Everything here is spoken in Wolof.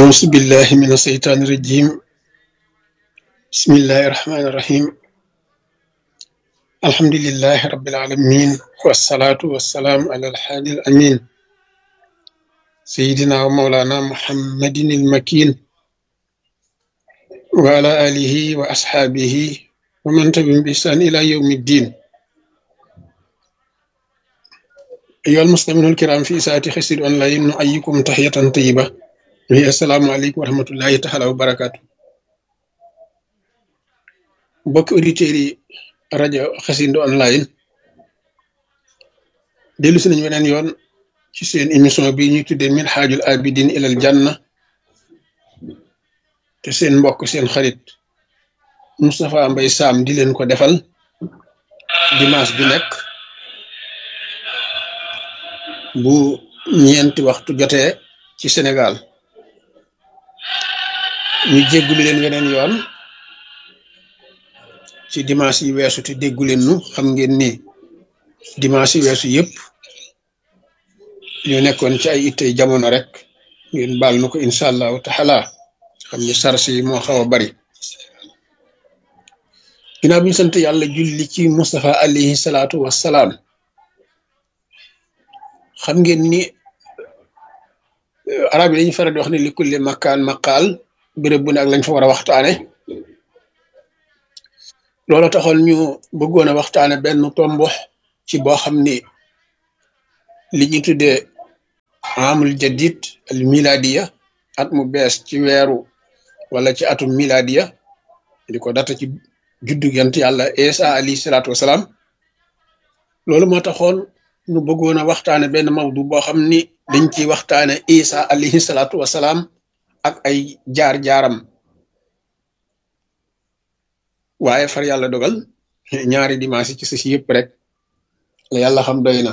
أعوذ بالله من الشيطان الرجيم بسم الله الرحمن الرحيم الحمد لله رب العالمين والصلاة والسلام على الحادي الأمين سيدنا ومولانا محمد المكين وعلى آله وأصحابه ومن تبعهم بإحسان إلى يوم الدين أيها المسلمون الكرام في ساعة خسر أونلاين نحييكم تحية طيبة وهي السلام عليكم ورحمة الله تعالى وبركاته mbokki auditeurs yi rajo Xassida online dellu si nañu weneen yoon ci seen émission bi ñuy tuddee min xaajul abidin ilal janna te seen mbokk seen xarit Moustapha Mbaye Sam di leen ko defal dimanche bi nekk bu ñeenti waxtu jotee ci Sénégal ñu jéggulu leen weneen yoon ci dimanche yi weesu te déggu leen nu xam ngeen ni dimanche yi weesu yëpp ñu nekkoon ci ay ittey jamono rek ngeen baal nu ko incha allahu taala xam ni sars yi moo xaw a bari ginnaaw bi ñu sant yàlla julli ci Moustapha alayhi salaatu wassalaam xam ngeen ni arab yi dañu faral di wax ne li kulli makkaan maqaal béréb bu ne ak lañ fa war a waxtaane loolu taxoon ñu bëggoon a waxtaane benn tombo ci boo xam ni li ñu tuddee amul jadid al miladiya at mu bees ci weeru wala ci atum miladiya di ko data ci juddu yant yàlla isa alayhi salaatu wasalaam loolu moo taxoon ñu bëggoon a waxtaane benn mawdu boo xam ni dañ ciy waxtaane isa alayhi salaatu wasalaam ak ay jaar-jaaram waaye far yàlla dogal ñaari dimanche ci si yëpp rek la yàlla xam doy na